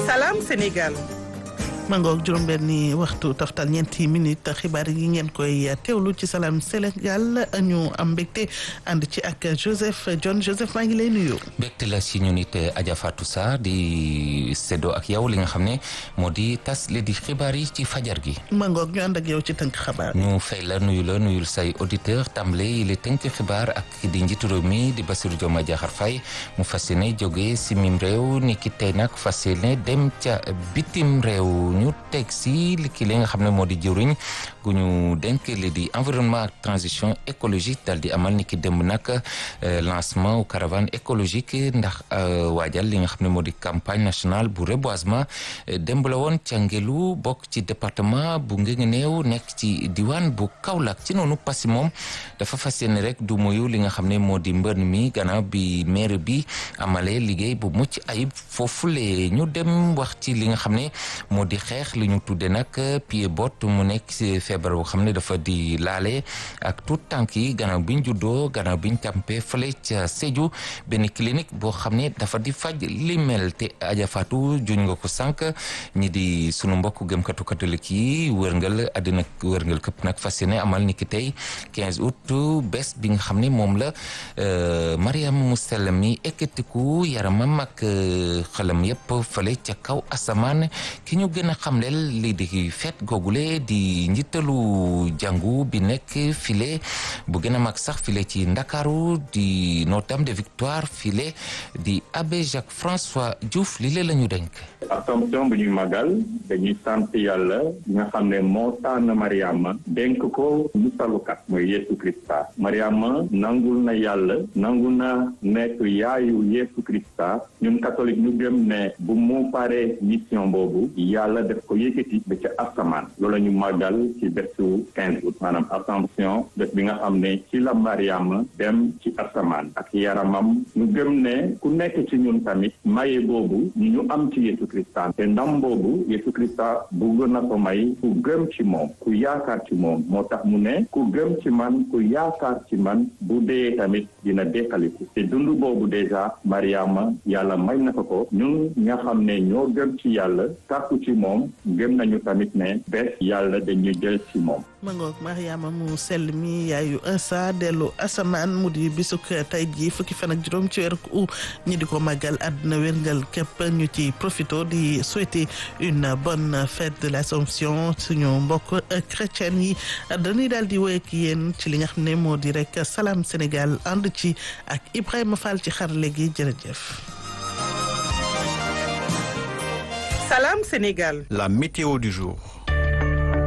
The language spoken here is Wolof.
Salam Sénégal. mangoog juróom-benni waxtu taftal ñeenti minute xibaar yi ngeen koy teewlu ci Salam Sénégal ñu am mbégte ànd ci ak Joseph John Joseph maa ngi lay nuyu. mbégte la si ñu nit Adja Fatou Sarr di séddoo ak yow li nga xam ne moo di tas li di xibaar yi ci fajar gi. mangoog ñu ànd ak yow ci tënk xabaar. ñu fay la nuyu la nuyul say auditeur tàmbale yi li tënk xibaar ak di njiitu réew mi di Bassirou Diomaye Diakhar Faye mu fas yéene jógee si mim réew ni ki tey nag fas yéene dem ca bitim réew. ñu teg si li ki li nga xam ne moo di jëwriñ gu ñu denk li di environnement ak transition écologique dal di amal ni ki démb nag lancement caravane écologique ndax waajal li nga xam ne moo di campagne nationale bu reboisement démb la woon ca ngelu bokk ci département bu Nguinguinéo nekk ci diwaan bu Kaolack ci noonu Passy moom dafa fas yéene rek du moyu li nga xam ne moo di mbën mi gannaaw bi maire bi amalee liggéey bu mucc ayib foofule ñu dem wax ci li nga xam ne moo di xeex li ñu tudde nag pied bot mu nekk ci feebar boo xam ne dafa di laale ak tout tànk yi gannaaw biñ juddoo gannaaw biñ tàmpee fële ca Sédhiou benn clinique boo xam ne dafa di faj li mel te Adja Fatou juñ nga ko sànq ñi di sunu mbokk gëmkatu catholique yi wërngal àddina wërngal këpp nag fas yéene amal ni ki tey 15 août bés bi nga xam ne moom la Mariama mu sell mi ekkatiku yaramam ak xelam yépp fële ca kaw asamaan ki ñu gën a xamleel lii di fête googule di njiitalu jàngu bi nekk file bu gën a mag sax file ci ndakaaru di Notre-Dame de Victoire file di abbé Jacques François Diouf lii la ñu denk Assomption bu ñuy magal dañuy sant yàlla nga xam ne moo tànn Mariama dénk ko musalukat mooy Yeesu Krista Mariama nangul na yàlla nangul na nekk yaayu Yeesu Krista ñun catholique ñu gëm ne bu mu paree mission boobu yàlla def ko yëkkati ba ca asamaan loolu la ñu màggal ci bésu quinze août maanaam assomption bés bi nga xam ne ci la Mariama dem ci asamaan ak yaramam ñu gëm ne ku nekk ci ñun tamit maye boobu ñu ñu am ci Yeesu Krista te ndam boobu Yeesu Krista bugg na ko may ku gëm ci moom ku yaakaar ci moom moo tax mu ne ku gëm ci man ku yaakaar ci man bu dee tamit dina dekkaliku te dund boobu déjà Mariama yàlla may na ko ko ñun nga xam ne ñoo gëm ci yàlla tàkku ci moom gëm nañu tamit ne bés yàlla dañuy jël ci moom ma ngoog Mariama mu sell mi yaayu Insa dellu asamaan mu di bisuk tey jii fukki fan ak juróom ci weeru u ñi di ko màggal àdduna wérngal képp ñu ci profito di souhaiter une bonne fête de l'Assomption suñu mbokk chrétien yi dañuy daal di woy ak yéen ci li nga xam ne moo di rek Salam Sénégal ànd ci ak Ibrahima Fall ci xarale gi jërëjëf Salam Sénégal. La météo du jour.